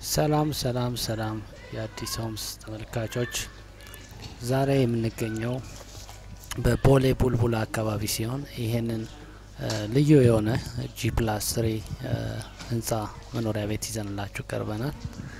ሰላም ሰላም ሰላም የአዲስ ሆምስ ተመልካቾች፣ ዛሬ የምንገኘው በቦሌ ቡልቡላ አካባቢ ሲሆን ይህንን ልዩ የሆነ ጂ ፕላስ ትሪ ህንጻ መኖሪያ ቤት ይዘንላችሁ ቀርበናል።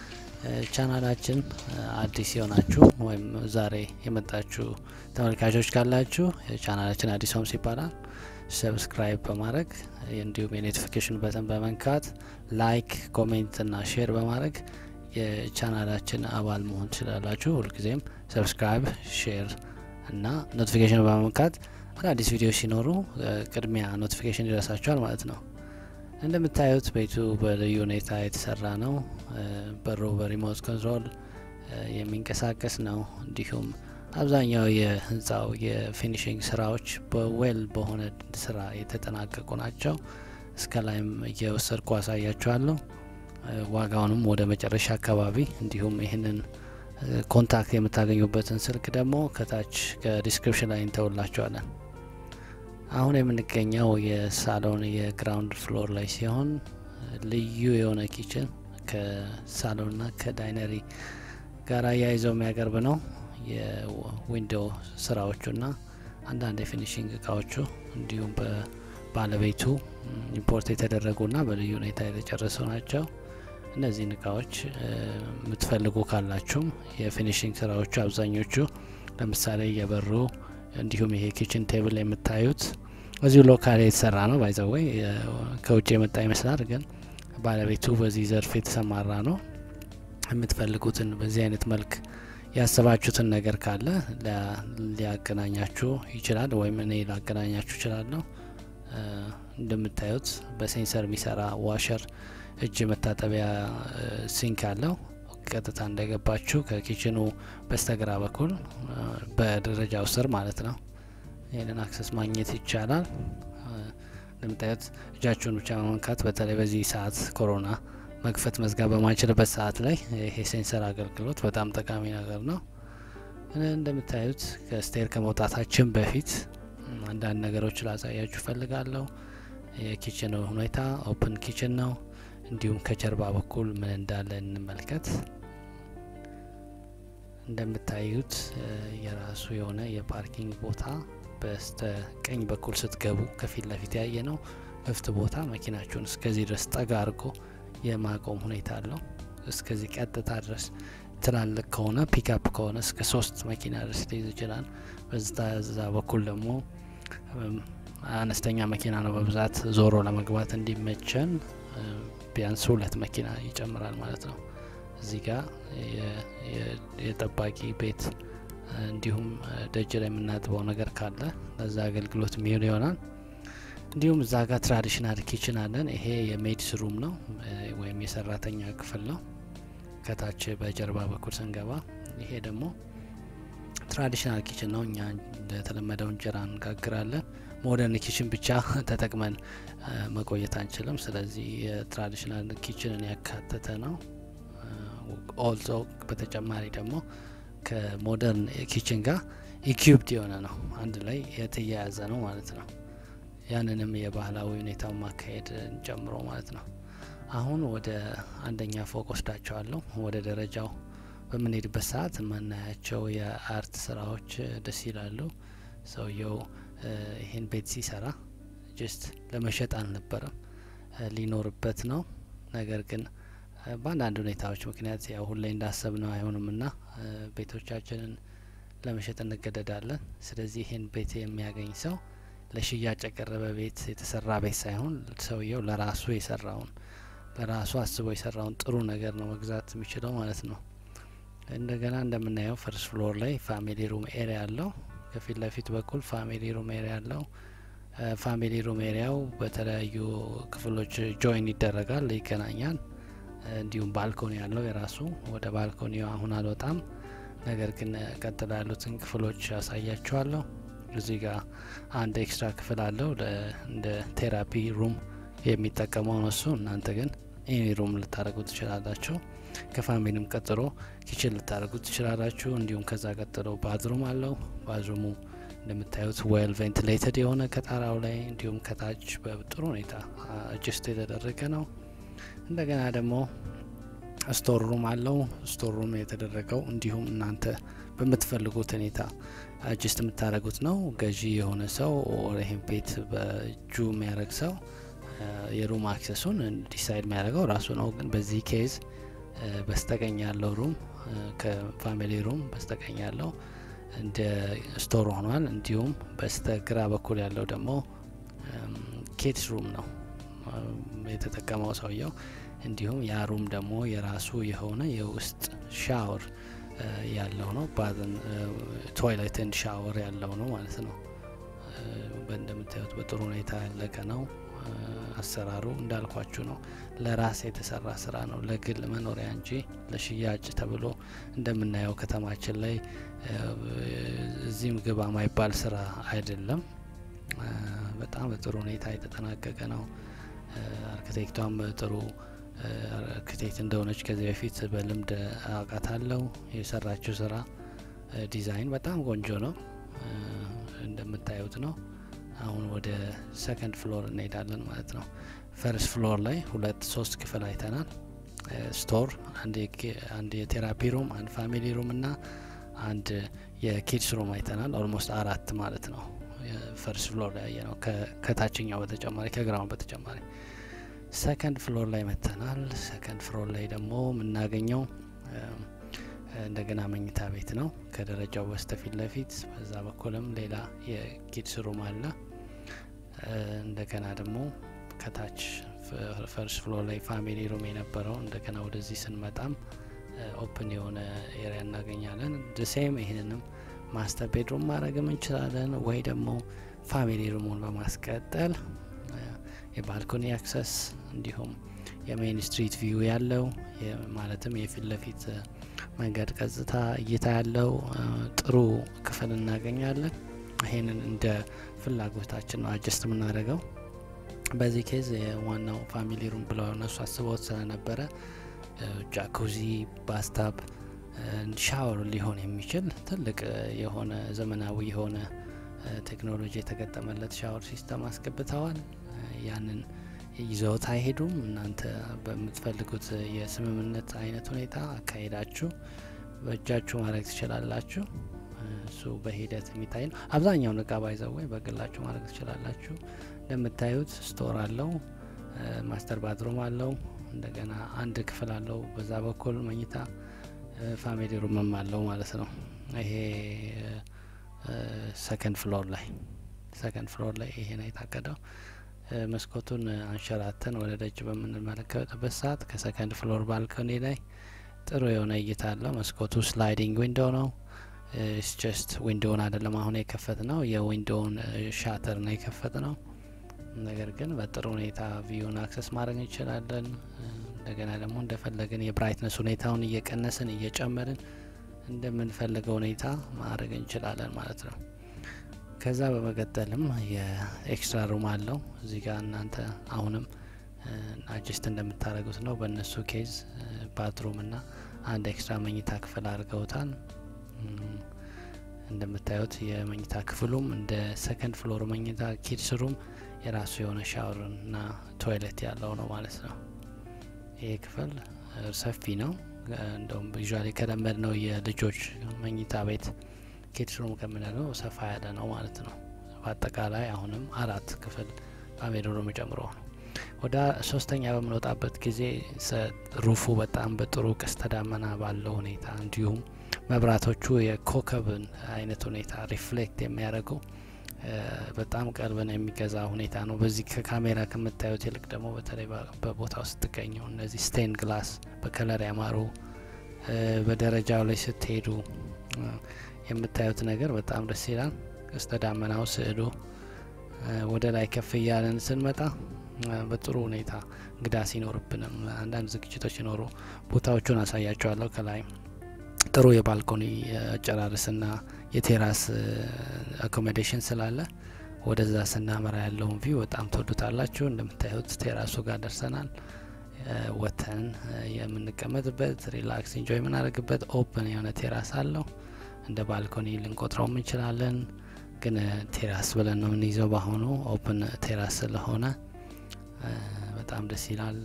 ቻናላችን አዲስ የሆናችሁ ወይም ዛሬ የመጣችሁ ተመልካቾች ካላችሁ ቻናላችን አዲስ ሆምስ ይባላል። ሰብስክራይብ በማድረግ እንዲሁም የኖቲፊኬሽን በተን በመንካት ላይክ፣ ኮሜንት እና ሼር በማድረግ የቻናላችን አባል መሆን ትችላላችሁ። ሁልጊዜም ሰብስክራይብ፣ ሼር እና ኖቲፊኬሽን በመንካት አዳዲስ ቪዲዮ ሲኖሩ ቅድሚያ ኖቲፊኬሽን ይደርሳችኋል ማለት ነው። እንደምታዩት ቤቱ በልዩ ሁኔታ የተሰራ ነው። በሩ በሪሞት ኮንትሮል የሚንቀሳቀስ ነው። እንዲሁም አብዛኛው የህንፃው የፊኒሽንግ ስራዎች በዌል በሆነ ስራ የተጠናቀቁ ናቸው። እስከ ላይም እየወሰድኩ አሳያችኋለሁ። ዋጋውንም ወደ መጨረሻ አካባቢ እንዲሁም ይህንን ኮንታክት የምታገኙበትን ስልክ ደግሞ ከታች ከዲስክሪፕሽን ላይ እንተውላችኋለን። አሁን የምንገኘው የሳሎን የግራውንድ ፍሎር ላይ ሲሆን ልዩ የሆነ ኪችን ከሳሎንና ከዳይነሪ ጋር አያይዘው የሚያቀርብ ነው። የዊንዶው ስራዎቹና አንዳንድ የፊኒሽንግ እቃዎቹ እንዲሁም በባለቤቱ ኢምፖርት የተደረጉና በልዩ ሁኔታ የተጨረሱ ናቸው። እነዚህን እቃዎች የምትፈልጉ ካላችሁም የፊኒሽንግ ስራዎቹ አብዛኞቹ ለምሳሌ የበሩ እንዲሁም ይሄ ኪችን ቴብል የምታዩት እዚሁ ሎካል የተሰራ ነው። ባይዘወይ ከውጭ የመጣ ይመስላል፣ ግን ባለቤቱ በዚህ ዘርፍ የተሰማራ ነው። የምትፈልጉትን በዚህ አይነት መልክ ያሰባችሁትን ነገር ካለ ሊያገናኛችሁ ይችላል፣ ወይም እኔ ላገናኛችሁ ይችላለሁ። እንደምታዩት በሴንሰር የሚሰራ ዋሸር እጅ መታጠቢያ ሲንክ አለው። ቀጥታ እንደገባችሁ ከኪችኑ በስተግራ በኩል በደረጃው ስር ማለት ነው ይህንን አክሰስ ማግኘት ይቻላል። እንደምታዩት እጃችሁን ብቻ በመንካት በተለይ በዚህ ሰዓት ኮሮና መክፈት መዝጋት በማንችልበት ሰዓት ላይ ይሄ ሴንሰር አገልግሎት በጣም ጠቃሚ ነገር ነው። እንደምታዩት ከስቴር ከመውጣታችን በፊት አንዳንድ ነገሮች ላሳያችሁ እፈልጋለሁ። የኪችን ሁኔታ ኦፕን ኪችን ነው። እንዲሁም ከጀርባ በኩል ምን እንዳለ እንመልከት። እንደምታዩት የራሱ የሆነ የፓርኪንግ ቦታ በስተ ቀኝ በኩል ስትገቡ ከፊት ለፊት ያየ ነው ክፍት ቦታ መኪናችሁን እስከዚህ ድረስ ጠጋ አድርጎ የማቆም ሁኔታ አለው። እስከዚህ ቀጥታ ድረስ ትላልቅ ከሆነ ፒክአፕ ከሆነ እስከ ሶስት መኪና ድረስ ሊይዝ ይችላል። በዛ በኩል ደግሞ አነስተኛ መኪና ነው በብዛት ዞሮ ለመግባት እንዲመቸን ቢያንስ ሁለት መኪና ይጨምራል ማለት ነው። እዚህ ጋር የጠባቂ ቤት እንዲሁም ደጅ ላይ የምናጥበው ነገር ካለ ለዛ አገልግሎት የሚውል ይሆናል። እንዲሁም እዛ ጋር ትራዲሽናል ኪችን አለን። ይሄ የሜድስ ሩም ነው ወይም የሰራተኛ ክፍል ነው። ከታች በጀርባ በኩል ስንገባ ይሄ ደግሞ ትራዲሽናል ኪችን ነው። እኛ እንደተለመደው እንጀራ እንጋግራለን። ሞደርን ኪችን ብቻ ተጠቅመን መቆየት አንችልም። ስለዚህ የትራዲሽናል ኪችንን ያካተተ ነው። ኦልዞ በተጨማሪ ደግሞ ከሞደርን ኪችን ጋር ኢኪዩብድ የሆነ ነው። አንድ ላይ የተያያዘ ነው ማለት ነው። ያንንም የባህላዊ ሁኔታውን ማካሄድ ጨምሮ ማለት ነው። አሁን ወደ አንደኛ ፎቅ ወስዳቸዋለሁ። ወደ ደረጃው በምንሄድበት ሰዓት የምናያቸው የአርት ስራዎች ደስ ይላሉ። ሰውየው ይህን ቤት ሲሰራ ጀስት ለመሸጥ አልነበረም፣ ሊኖርበት ነው። ነገር ግን በአንዳንድ ሁኔታዎች ምክንያት ያው ሁሌ እንዳሰብ ነው አይሆንምና ቤቶቻችንን ለመሸጥ እንገደዳለን። ስለዚህ ይህን ቤት የሚያገኝ ሰው ለሽያጭ የቀረበ ቤት የተሰራ ቤት ሳይሆን ሰውየው ለራሱ የሰራውን ለራሱ አስቦ የሰራውን ጥሩ ነገር ነው መግዛት የሚችለው ማለት ነው። እንደገና እንደምናየው ፈርስት ፍሎር ላይ ፋሚሊ ሩም ኤሪያ አለው። ከፊት ለፊት በኩል ፋሚሊ ሩም ኤሪያ አለው። ፋሚሊ ሩም ኤሪያው በተለያዩ ክፍሎች ጆይን ይደረጋል፣ ይገናኛል። እንዲሁም ባልኮኒ ያለው የራሱ ወደ ባልኮኒው አሁን አልወጣም፣ ነገር ግን ቀጥሎ ያሉትን ክፍሎች ያሳያችኋለሁ። እዚህ ጋር አንድ ኤክስትራ ክፍል አለው እንደ ቴራፒ ሩም የሚጠቀመው ነው እሱ። እናንተ ግን ኤኒ ሩም ልታደርጉ ትችላላችሁ። ከፋሚሊም ቀጥሎ ኪችን ልታደርጉ ትችላላችሁ። እንዲሁም ከዛ ቀጥሎ ባዝሩም አለው። ባዝሩሙ እንደምታዩት ዌል ቬንቲሌትድ የሆነ ከጣራው ላይ እንዲሁም ከታች በጥሩ ሁኔታ አጅስት የተደረገ ነው። እንደገና ደግሞ ስቶር ሩም አለው። ስቶር ሩም የተደረገው እንዲሁም እናንተ በምትፈልጉት ሁኔታ አጅስት የምታደርጉት ነው። ገዢ የሆነ ሰው ይህን ቤት በእጁ የሚያደርግ ሰው የሩም አክሰሱን ዲሳይድ የሚያደርገው ራሱ ነው። ግን በዚህ ኬዝ በስተቀኝ ያለው ሩም ከፋሚሊ ሩም በስተቀኝ ያለው እንደ ስቶር ሆኗል። እንዲሁም በስተግራ በኩል ያለው ደግሞ ኪድስ ሩም ነው የተጠቀመው ሰውየው። እንዲሁም ያ ሩም ደግሞ የራሱ የሆነ የውስጥ ሻወር ያለው ነው። ባዝን ቶይሌት ኤንድ ሻወር ያለው ነው ማለት ነው። እንደምታዩት በጥሩ ሁኔታ ያለቀ ነው። አሰራሩ እንዳልኳችሁ ነው። ለራስ የተሰራ ስራ ነው፣ ለግል መኖሪያ እንጂ ለሽያጭ ተብሎ እንደምናየው ከተማችን ላይ እዚህም ግባ ማይባል ስራ አይደለም። በጣም በጥሩ ሁኔታ የተጠናቀቀ ነው። አርክቴክቷም ጥሩ አርክቴክት እንደሆነች ከዚህ በፊት በልምድ አውቃታለሁ። የሰራችው ስራ ዲዛይን በጣም ቆንጆ ነው፣ እንደምታዩት ነው። አሁን ወደ ሰከንድ ፍሎር እንሄዳለን ማለት ነው። ፈርስት ፍሎር ላይ ሁለት ሶስት ክፍል አይተናል። ስቶር፣ አንድ የቴራፒ ሩም፣ አንድ ፋሚሊ ሩም እና አንድ የኪድስ ሩም አይተናል። ኦልሞስት አራት ማለት ነው። ፈርስት ፍሎር ላይ ያየ ነው ከታችኛው በተጨማሪ ከግራውን በተጨማሪ ሰከንድ ፍሎር ላይ መተናል። ሰከንድ ፍሎር ላይ ደግሞ የምናገኘው እንደገና መኝታ ቤት ነው። ከደረጃው በስተፊት ለፊት በዛ በኩልም ሌላ የኪድስ ሩም አለ። እንደገና ደግሞ ከታች ፈርስት ፍሎር ላይ ፋሚሊ ሩም የነበረው እንደገና ወደዚህ ስንመጣም ኦፕን የሆነ ኤሪያ እናገኛለን። ድሴም ይህንንም ማስተር ቤድሩም ማድረግም እንችላለን ወይ ደግሞ ፋሚሊ ሩሙን በማስቀጠል የባልኮኒ አክሰስ እንዲሁም የሜን ስትሪት ቪው ያለው ማለትም የፊት ለፊት መንገድ ቀጥታ እይታ ያለው ጥሩ ክፍል እናገኛለን። ይሄንን እንደ ፍላጎታችን ነው አጀስት የምናደርገው። በዚህ ኬዝ የዋናው ፋሚሊ ሩም ብለው እነሱ አስበውት ስለነበረ ጃኩዚ፣ ባስታብ፣ ሻወር ሊሆን የሚችል ትልቅ የሆነ ዘመናዊ የሆነ ቴክኖሎጂ የተገጠመለት ሻወር ሲስተም አስገብተዋል። ያንን ይዘውት አይሄዱም። እናንተ በምትፈልጉት የስምምነት አይነት ሁኔታ አካሄዳችሁ በእጃችሁ ማድረግ ትችላላችሁ። እሱ በሂደት የሚታይ ነው። አብዛኛውን እቃ ባይዘው ወይ በግላችሁ ማድረግ ትችላላችሁ። እንደምታዩት ስቶር አለው፣ ማስተር ባትሩም አለው፣ እንደገና አንድ ክፍል አለው። በዛ በኩል መኝታ ፋሚሊ ሩምም አለው ማለት ነው። ይሄ ሰከንድ ፍሎር ላይ ሰከንድ ፍሎር ላይ ይሄ ነው የታቀደው። መስኮቱን አንሸራተን ወደ ደጅ በምንመለከትበት ሰዓት ከሰከንድ ፍሎር ባልኮኒ ላይ ጥሩ የሆነ እይታ አለው። መስኮቱ ስላይዲንግ ዊንዶ ነው። ጀስት ዊንዶውን አይደለም አሁን የከፈት ነው፣ የዊንዶውን ሻተር ነው የከፈት ነው። ነገር ግን በጥሩ ሁኔታ ቪዩን አክሰስ ማድረግ እንችላለን። እንደገና ደግሞ እንደፈለግን የብራይትነስ ሁኔታውን እየቀነስን እየጨመርን እንደምንፈልገው ሁኔታ ማድረግ እንችላለን ማለት ነው። ከዛ በመቀጠልም የኤክስትራ ሩም አለው እዚህ ጋር እናንተ አሁንም አጅስት እንደምታደርጉት ነው። በእነሱ ኬዝ ባትሩም እና አንድ ኤክስትራ መኝታ ክፍል አድርገውታል። እንደምታዩት የመኝታ ክፍሉም እንደ ሰከንድ ፍሎር መኝታ ኪድስ ሩም የራሱ የሆነ ሻወር እና ቶይሌት ያለው ነው ማለት ነው። ይህ ክፍል ሰፊ ነው። እንደውም ቪዥዋሊ ከለመድ ነው የልጆች መኝታ ቤት ኪድስ ሩም ከምንለው ሰፋ ያለ ነው ማለት ነው። በአጠቃላይ አሁንም አራት ክፍል ፋሚሊ ሩም ጨምሮ ነው። ወደ ሶስተኛ በምንወጣበት ጊዜ ሩፉ በጣም በጥሩ ቀስተ ደመና ባለው ሁኔታ እንዲሁም መብራቶቹ የኮከብን አይነት ሁኔታ ሪፍሌክት የሚያደርጉ በጣም ቀልብን የሚገዛ ሁኔታ ነው። በዚህ ከካሜራ ከምታዩት ይልቅ ደግሞ በተለይ በቦታው ስትገኙ እነዚህ ስቴን ግላስ በከለር ያማሩ በደረጃው ላይ ስትሄዱ የምታዩት ነገር በጣም ደስ ይላል። ቀስተ ደመናው ስዕሉ ወደ ላይ ከፍ እያለን ስንመጣ በጥሩ ሁኔታ እንግዳ ሲኖርብንም አንዳንድ ዝግጅቶች ሲኖሩ ቦታዎቹን አሳያቸዋለሁ። ከላይ ጥሩ የባልኮኒ አጨራረስና የቴራስ አኮሞዴሽን ስላለ ወደዛ ስናመራ ያለውን ቪው በጣም ትወዱታላችሁ። እንደምታዩት ቴራሱ ጋር ደርሰናል። ወተን የምንቀመጥበት ሪላክስ ኢንጆይ የምናደርግበት ኦፕን የሆነ ቴራስ አለው። እንደ ባልኮኒ ልንቆጥረው እንችላለን፣ ግን ቴራስ ብለን ነው የምንይዘው። በአሁኑ ኦፕን ቴራስ ስለሆነ በጣም ደስ ይላል። ኢንጆይ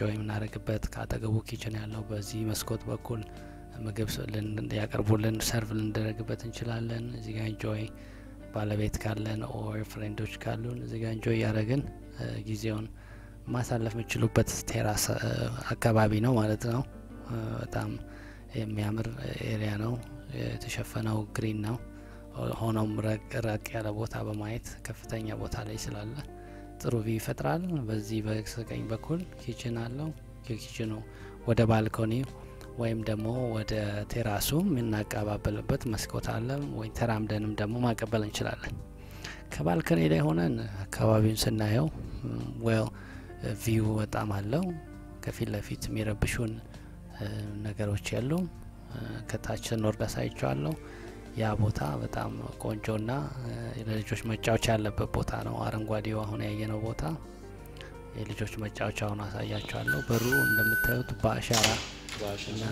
ኢንጆይ የምናደርግበት ከአጠገቡ ኪችን ያለው በዚህ መስኮት በኩል ምግብ ያቀርቡልን ሰርቭ ልንደረግበት እንችላለን። እዚህ ጋር ኢንጆይ ባለቤት ካለን ኦር ፍሬንዶች ካሉን እዚህ ጋር ኢንጆይ እያደረግን ጊዜውን ማሳለፍ የምችሉበት ቴራስ አካባቢ ነው ማለት ነው። በጣም የሚያምር ኤሪያ ነው። የተሸፈነው ግሪን ነው። ሆኖም ረቅ ያለ ቦታ በማየት ከፍተኛ ቦታ ላይ ስላለ ጥሩ ቪ ይፈጥራል። በዚህ በስተቀኝ በኩል ኪችን አለው። የኪችኑ ወደ ባልኮኒ ወይም ደግሞ ወደ ቴራሱ የምናቀባበልበት መስኮት አለ። ወይ ተራምደንም ደግሞ ማቀበል እንችላለን። ከባልኮኒ ላይ ሆነን አካባቢውን ስናየው ዌል ቪው በጣም አለው። ከፊት ለፊት የሚረብሹን ነገሮች የሉ። ከታች ስንወርድ አሳይቸዋለሁ። ያ ቦታ በጣም ቆንጆና ለልጆች መጫወቻ ያለበት ቦታ ነው። አረንጓዴው አሁን ያየነው ቦታ የልጆች መጫወቻውን አሳያቸዋለሁ። በሩ እንደምታዩት በአሻራ እና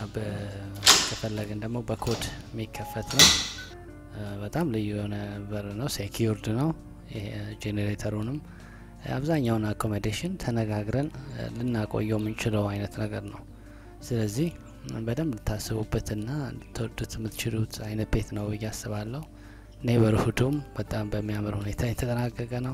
ከፈለግን ደግሞ በኮድ የሚከፈት ነው። በጣም ልዩ የሆነ በር ነው። ሴኪዩርድ ነው። ጄኔሬተሩንም አብዛኛውን አኮሞዴሽን ተነጋግረን ልናቆየው የምንችለው አይነት ነገር ነው። ስለዚህ በደንብ ልታስቡበትና ልትወዱት የምትችሉት አይነት ቤት ነው ብዬ አስባለሁ። ኔበርሁዱም በጣም በሚያምር ሁኔታ የተጠናቀቀ ነው።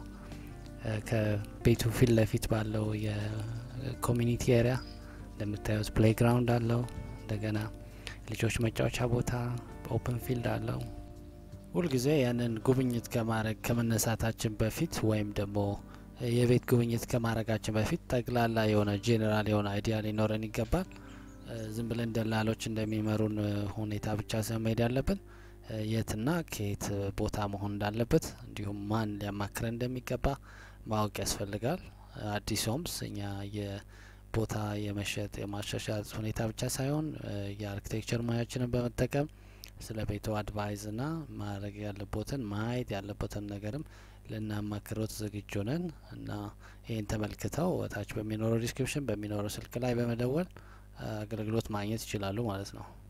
ከቤቱ ፊት ለፊት ባለው የኮሚኒቲ ኤሪያ እንደምታዩት ፕሌይግራውንድ አለው። እንደገና ልጆች መጫወቻ ቦታ ኦፕን ፊልድ አለው። ሁልጊዜ ያንን ጉብኝት ከማድረግ ከመነሳታችን በፊት ወይም ደግሞ የቤት ጉብኝት ከማድረጋችን በፊት ጠቅላላ የሆነ ጄኔራል የሆነ አይዲያ ሊኖረን ይገባል። ዝም ብለን ደላሎች እንደሚመሩን ሁኔታ ብቻ ሰ መሄድ ያለብን የትና ከየት ቦታ መሆን እንዳለበት እንዲሁም ማን ሊያማክረን እንደሚገባ ማወቅ ያስፈልጋል። አዲስ ሆምስ እኛ የቦታ የመሸጥ የማሻሻጥ ሁኔታ ብቻ ሳይሆን የአርኪቴክቸር ሙያችንን በመጠቀም ስለ ቤቱ አድቫይዝ ና ማድረግ ያለቦትን ማየት ያለቦትን ነገርም ልናማክሮት ዝግጁ ነን እና ይህን ተመልክተው ታች በሚኖረው ዲስክሪፕሽን በሚኖረው ስልክ ላይ በመደወል አገልግሎት ማግኘት ይችላሉ ማለት ነው።